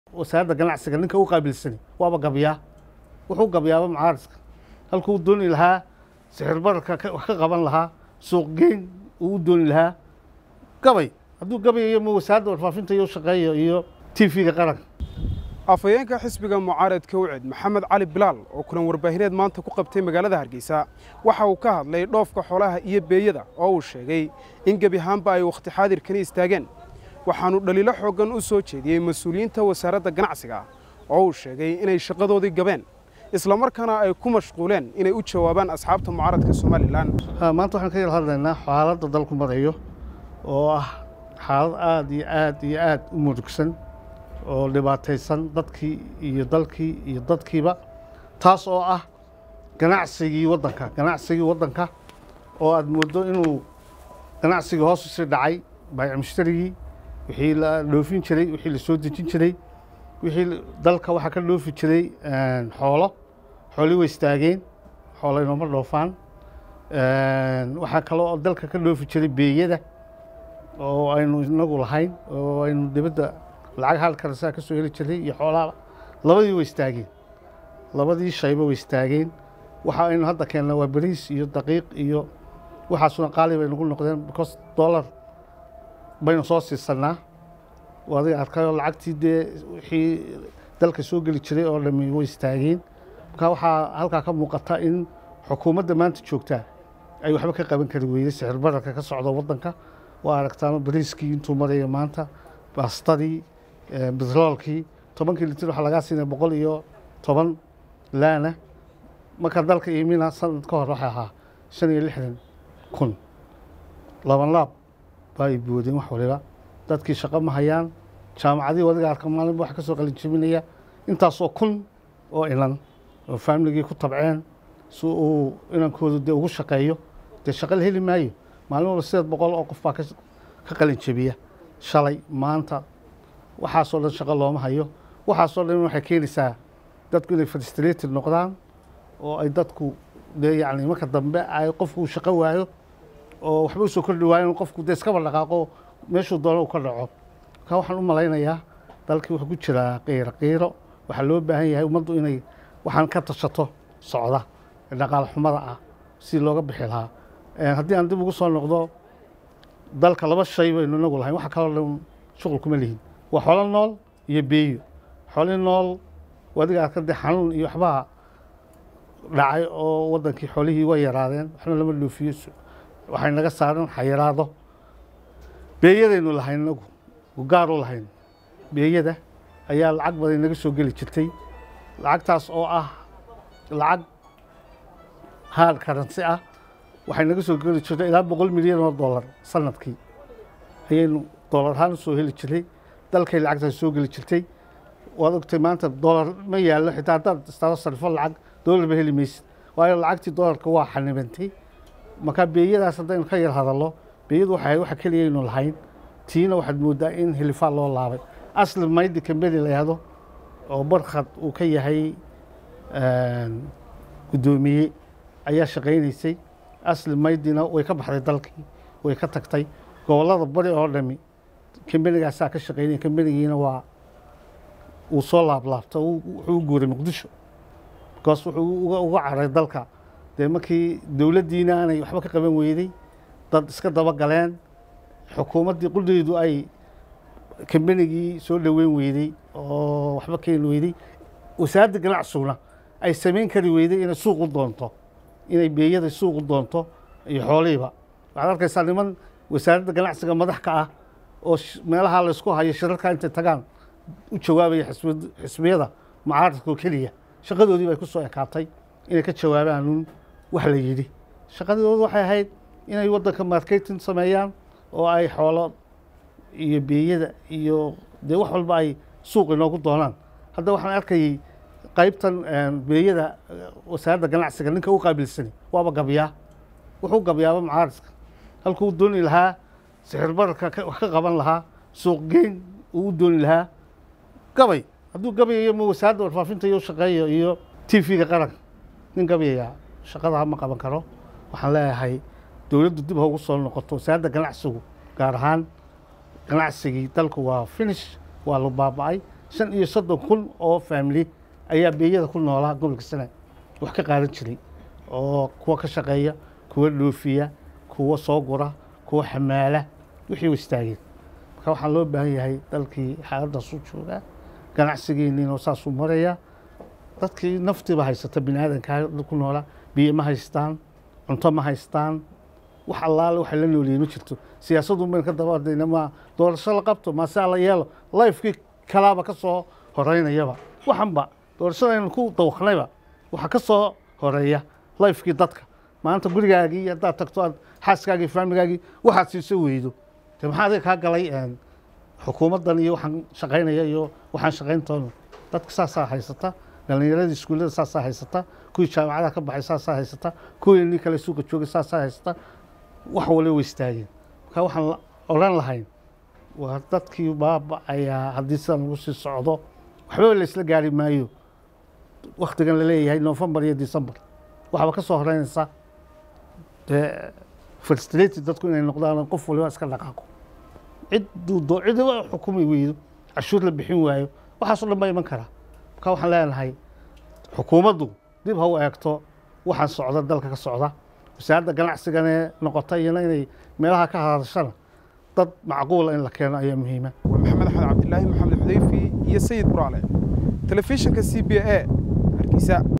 wasaaradda ganacsiga ninka u qaabilsani waaba gabyaa wuxuu gabyaaba mucaaradka halkuu dooni lahaa sixir bararka ka- wax ka qaban lahaa suuq geyn uu u dooni lahaa gabay hadduu gabayayo ma wasaaradda warfaafinta iyo shaqeeyo iyo t v-ga qaranka afhayeenka xisbiga mucaaradka wicid maxamed cali bilaal oo kulan warbaahineed maanta ku qabtay magaalada hargeysa waxa uu ka hadlay dhoofka xoolaha iyo beeyada oo uu sheegay in gebi ahaanba ay wakhti xaadirkani istaageen waxaanu dhaliilo xooggan u soo jeediyey mas-uuliyiinta wasaaradda ganacsiga oo uu sheegay inay shaqadoodii gabeen islamarkaana ay ku mashquuleen inay u jawaabaan asxaabta mucaaradka somalilan Ha, maanta waxaan ka yar hadlaynaa xaaladda dalku marayo oo ah xaalad aada iyo aada iyo aada u murugsan oo dhibaataysan dadkii iyo dalkii iyo dadkiiba taas oo ah ganacsigii waddanka ganacsigii waddanka oo aada moodo inuu ganacsigii hoos usii dhacay baayic mushtarigii wixii la dhoofin jiray wixii la soo dejin jiray wixii la- dalka waxaa ka dhoofi jiray xoolo xoolii way istaageen xoolo inooma dhoofaan Een, waxaa kaloo oo dalka ka dhoofi jiray beeyada oo aynu inagu lahayn oo aynu dibadda lacag hal karasaa ka soo heli jiray iyo xoolaha labadii way istaageen labadii shayba way istaageen waxa aynu hadda keennaa waa bariis iyo daqiiq iyo waxaasuna qaali bay nagu noqdeen because dollar baynu soo siisanaa oo adiga arkayoo lacagtii dee wixii dalka soo geli jiray oo dhami way istaageen marka waxaa halkaa ka muuqata in xukuumadda maanta joogtaa ay waxba ka qaban kari weyday sixir bararka ka socda waddanka waa aragtaama bariiskii intuu maraya maanta baastadii eh, bitroolkii tobankii litir waxaa lagaa siinaya boqol iyo toban laana marka dalka iimina sanad ka hor waxay ahaa shan iyo lixdan kun laban laab baa ay boodeen wax waliba dadkii shaqo ma hayaan jaamacadii wadiga arka maalinba wax ka soo qalin jebinaya intaasoo kun oo inan oo faamiligii ku tabceen si uu inankoodu dee ugu shaqeeyo dee shaqo la heli maayo maalin walba sideed boqol oo qof baa ka ka qalin jebiya shalay maanta waxaasoo dhan shaqo looma hayo waxaasoo dhan waxay keenaysaa dadku inay frustrated noqdaan oo ay dadku dee yacni marka dambe ay qofku shaqo waayo oo waxba usoo kordhi waayo in qofku dee iskaba dhaqaaqo meeshuu doono uu ka dhaco marka waxaan u malaynayaa dalkii wuxuu ku jiraa qiiro qiiro waxaa loo baahan yahay ummaddu inay waxaan ka tashato socda ee dhaqaale xumada ah si looga bixi lahaa Een, haddii aan dib ugu soo noqdo dalka laba shay baynu inagu lahayn waxa kaloo dhan shuqul kuma lihin waa xoolo nool iyo beeyo xoolii nool wadiga arka dee xanuun iyo waxbaa dhacay oo wadankii xoolihii way yaraadeen waxna lama dhoofiyo waxay naga saaran xayiraado beeyadaynu lahayn inagu gaar u lahayn beeyada ayaa lacag badan naga soo geli jirtay lacagtaas oo ah lacag hard currency ah waxay naga soo geli jirtay ilaa boqol milyan oo dollar sanadkii ayaynu dollar ahaan usoo heli jiray dalkay lacagtaas soo geli jirtay waad ogtay maanta dollar ma yaallo xitaa haddaad istaado sarifo lacag dollar ba heli maysid waayo lacagtii dollarka waa xanibantay marka beeyadaas haddaynu ka yar hadallo beeyadu waxay ahayd waxa keliya aynu lahayn tiina waxaad moodaa in hilifaa loo laabay asli maydi kambeni la yahdo oo barkhad uu ka yahay guddoomiye ayaa shaqaynaysay asli maydina way ka baxday dalkii way ka tagtay gobollada bari oo dhami kambenigaasaa ka shaqaynaya kambenigiina waa uu soo laablaabta wuxuu u guuray muqdisho bikaas wuxuu uga uga caray dalka dee markii dowladdiina aanay waxba ka qaban weyday dad iska daba galeen xukuumaddii qudheydu ay kambenigii soo dhoweyn weyday oo waxba keeni weyday wasaaradda ganacsuguna ay samayn kari weyday inay suuq u doonto inay beeyada suuq u doonto iyo xoolihiiba waxaad arkaysaa niman wasaaradda ganacsiga madax ka ah oo meelaha laysku hayo shirarka intay tagaan u jawaabaya xisbiyada mucaaradka oo keliya shaqadoodii bay ku soo ekaatay inay ka jawaabaan uun wax la yidhi shaqadoodu waxay ahayd inay waddanka marketing sameeyaan oo ay xoolo iyo beeyada iyo dee wax walba ay suuq inoogu doonaan hadda waxaan arkayay qaybtan beeyada wasaaradda ganacsiga ninka u qaabilsani waaba gabyaa wuxuu gabyaaba mucaaradka halkuu dooni lahaa sixir bararka wax ka qaban lahaa suuq geyn uu u dooni lahaa gabay hadduu gabayayo ma wasaaradda warfaafinta iyo shaqeeyo iyo t v-ga qaranka nin gabayaya shaqada ma qaban karo waxaan leeyahay dowladdu dib ha ugu soo noqoto wasaaradda ganacsigu gaar ahaan ganacsigii dalku waa finish waa la baaba'ay shan iyo soddon kun oo faamili ayaa beeyada ku noolaa gobolka sanaag wax ka qaadan jiray oo kuwa ka shaqeeya kuwa dhoofiya kuwa soo gura kuwa xamaala wixii u istaageen marka waxaa loo baahan yahay dalkii xaaladdaasuu joogaa ganacsigeeniina saasuu marayaa dadkii naftiiba haysata bini aadankaa ku noolaa biyo ma haystaan cunto ma haystaan wax allaale waxay la noolyihin ma jirto siyaasaddu bayn ka dabadayna ma doorasho la qabto maase alla yeelo lifekii kalaaba ka soo horeynayaba waxanba doorashadaynu ku dawaknayba waxaa ka soo horeeya lifekii dadka maanta gurigaagii haddaad tagto aad xaaskaagii faamigaagii waxaad siiso weydo de maxaa adiga kaa galay xukuumaddan iyo waxaan shaqaynaya iyo waxaan shaqayntoona dadka saasaa haysata dhalinyaradii iskuullada saasaa haysata kuwii jaamacadaha ka baxay saasaa haysata kuwii nin kale suuqa joogay saasaa haysata wax waliba way istaageen marka waxaan odhan lahayn waa dadkii baaba ayaa haddii sidan lagu sii socdo waxbaba la isla gaari maayo waktigan la leeyahay novembar iyo december waxaaba ka soo horeynaysa dee frustrated dadku inay noqdaan qof waliba iska dhaqaaqo cidduu cidiba xukumi weydo cashuur la bixin waayo waxaasoo dhan baa iman karaa marka waxaan leenahay xukuumaddu dib ha u eegto waxaan socda dalka ka socda wasaaradda ganacsigane noqota iyana inay meelaha ka hadashana dad macquula in la keeno ayaa muhiima waa maxamed axmed cabdilaahi maxamed xudayfi iyo sayid buraale telefishinka c b a hargeysa